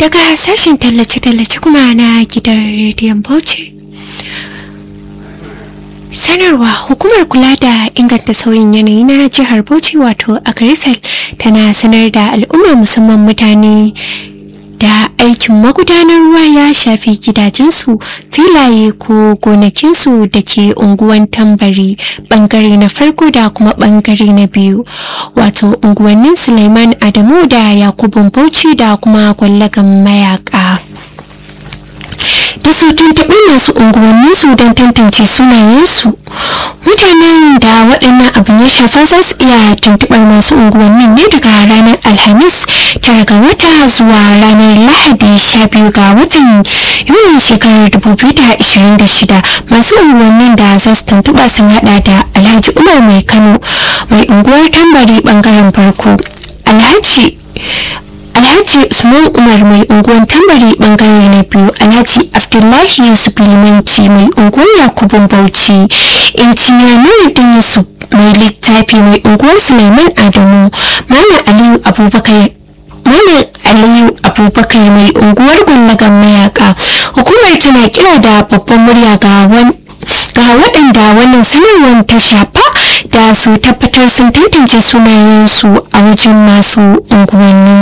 daga sashen tallace-tallace kuma na gidan rediyon bauchi sanarwa hukumar kula da inganta sauyin yanayi na jihar bauchi wato akarisal tana sanar da al'umma musamman mutane da aikin magudanar ruwa ya shafi gidajensu filaye ko gonakinsu da ke unguwan tambari bangare na farko da kuma bangare na biyu wato unguwannin suleiman adamu da yakubun bauchi da kuma gwallagan mayaka da su tuntuɓi masu unguwanninsu don tantance sunayensu mutanen da waɗannan abin ya shafa za su iya tuntuɓar masu unguwannin ne daga ranar alhamis tara ga wata zuwa ranar lahadi sha biyu ga watan yulin shekarar 2026 masu unguwannin da za su tuntuɓa sun haɗa da alhaji umar mai kano mai unguwar tambari ɓangaren farko alhaji alhaji usman umar mai unguwar tambari bangare na biyu alhaji abdullahi yusuf limanci mai unguwar yakubun bauchi injiniya nuruddin yusuf mai littafi mai unguwar suleiman adamu malam aliyu abubakar Malam Aliyu Abubakar mai unguwar gwallagan mayaka hukumar tana kira da babban murya ga ga waɗanda wannan sanarwar ta shafa da su tabbatar sun tantance sunayensu a wajen masu unguwanni